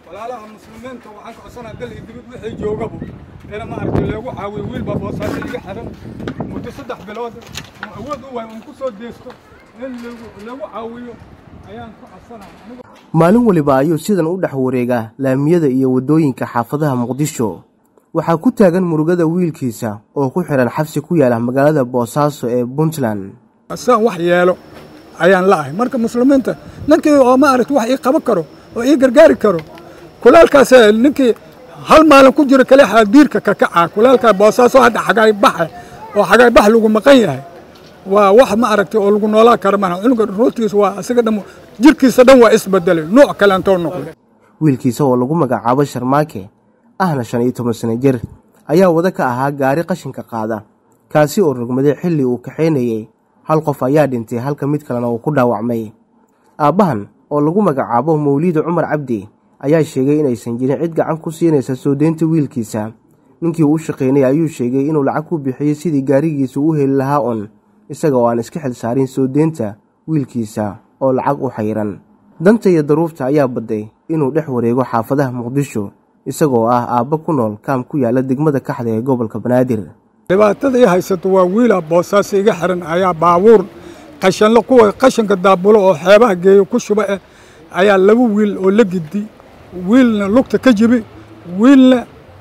walaalaha muslimiinta waxaan ka codsanaa dal iyo dibad wixii joogaba ina maaragtay loogu caawiyo wiilbaa boosaasa iga xiran muddo saddex bilood oo awood u waay uun ku soo deesto in lagu caawiyo ayaan ku codsanaa maalin weliba ayuu sidan u dhex wareegaa laamiyada iyo waddooyinka xaafadaha muqdisho waxaa ku taagan murugada wiilkiisa oo ku xihan xabsi ku yaala magaalada boosaaso ee puntland saan wax yeelo ayaan la'ahay marka muslimiinta ninkii oo maaragta wax ii qaban karo oo ii gargaari karo kulaalkaas ninkii hal maalin ku jiro kale xaadiirka ka kaca kulaalkaa boosaaso hadda xagaay baxa oo xagaay bax lagu maqan yahay waa wax ma aragtay oo lagu noolaa kara maaha cunuga ruutiisa waa isaga dhan jirkiisa dhan waa isbedelay nooc kale antoo noqday wiilkiisa oo lagu magacaabo sharmaake ahna shan iyo toban sano jir ayaa wada ka ahaa gaari qashinka qaada kaasi oo rogmaday xilli uu kaxaynayey hal qof ayaa dhintay halka mid kalena uu ku dhaawacmay aabbahan oo lagu magacaabo mawliida cumar cabdi ayaa sheegay inaysan jirin cid gacan ku siinaysa soo deynta wiilkiisa ninkii uu u shaqaynay ayuu sheegay inuu lacag ku bixiyey sidii gaarigiisa u heli lahaa un isaga oo aan iska xil saarin soo deynta wiilkiisa oo lacag u xayiran danta iyo daruufta ayaa badday inuu dhex wareego xaafadaha muqdisho isagoo ah aabba ku nool kaam ku yaala degmada kaxda ee gobolka banaadir dhibaatada ii haysato waa wiila boosaasa iga xiran ayaa baabuur qashanle kuwa qashanka daabulo oo xeebaha geeyo ku shuba eh ayaa laba wiil oo la gidi wiilna lugta ka jibi wiilna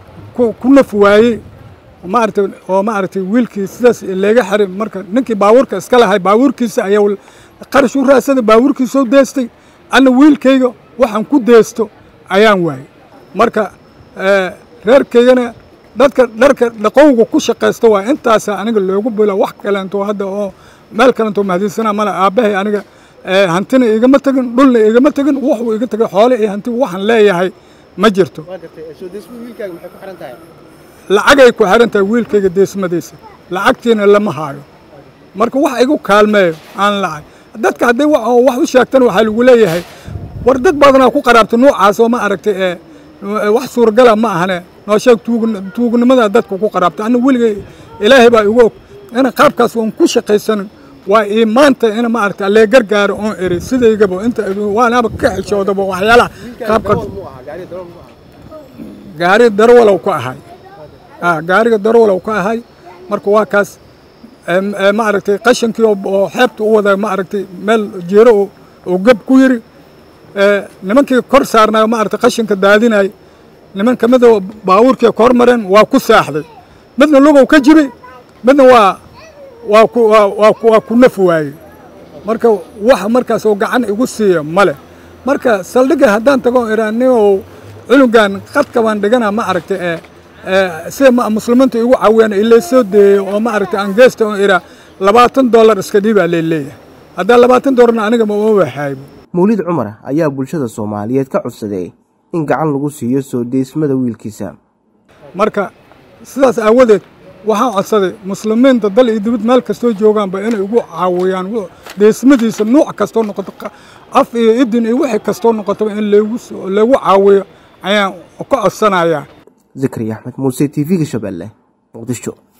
ku naf waayey maaragtay oo maaragtay wiilkii sidaas leega xiray marka ninkii baabuurka iska lahay baabuurkiisa ayaa qarash u raadsaday baabuurkiisoo deestay anna wiilkayga waxaan ku deesto ayaan waayey marka reerkaygana dadka dharka dhaqowga ku shaqaysta waa intaasa aniga loogu bilo wax kaleento hadda oo meel kaleento mahadinsanaa male aabbahay aniga hantina igama tegin dhulna igama tegin wuxuu iga tegay xoole iyo hanti waxaan leeyahay ma jirto lacagay ku xiran tahay wiilkayga deesmadiisa lacagtiina lama haayo marka wax igu kaalmeeyo aan lacag dadka hadday wax u sheegtana waxaa lagu leeyahay war dad badanaa ku qaraabta noocaas oo ma aragtay ee wax suuragala ma ahane noo sheeg tuugnimada dadka ku qaraabta anna weligay ilaahay baa igu og ina qaabkaas oon ku shaqaysanin waa ii maanta ina ma aragta allee gargaaro oon eri sidaygaba inta waanaaba ka xishoodaba waxyaalaha qaabka gaari darwalow ka ahay gaariga darwalow ka ahay marka waa kaas ma aragtay qashankii oo xeebta u wada ma aragtay meel jeero oo geb ku yiri nimankii kor saarnayo ma aragtay qashanka daadinay niman ka mida baabuurkii kor mareen waa ku saaxday midna lugow ka jibi midna waa waa ku waa ku naf waayey marka wax markaas oo gacan igu siiya male marka saldhigga haddaan tago iraaniyow cunugan qadka baan dhigana ma aragtay ee sida muslimiinta igu caawiyaan ilay soo deeyey oo ma aragtay aan geesta oo iraa labaatan dollar iska dhiibaa lay leeyahay haddaan labaatan dollarna aniga ma uma waxaaybo mawlid cumar ayaa bulshada soomaaliyeed ka codsaday in gacan lagu siiyo soo deysmada wiilkiisa marka sidaas aawadeed waxaan codsaday muslimiinta dal iyo dibad meel kastoo joogaanba inay igu caawiyaan deysmadiisa nuuc kastoo noqoto af iyo idin iyo wixii kastoo noqotaba in lagu caawiyo ayaan ka codsanayaa zikri axmed muuse t v-ga shabeelle muqdisho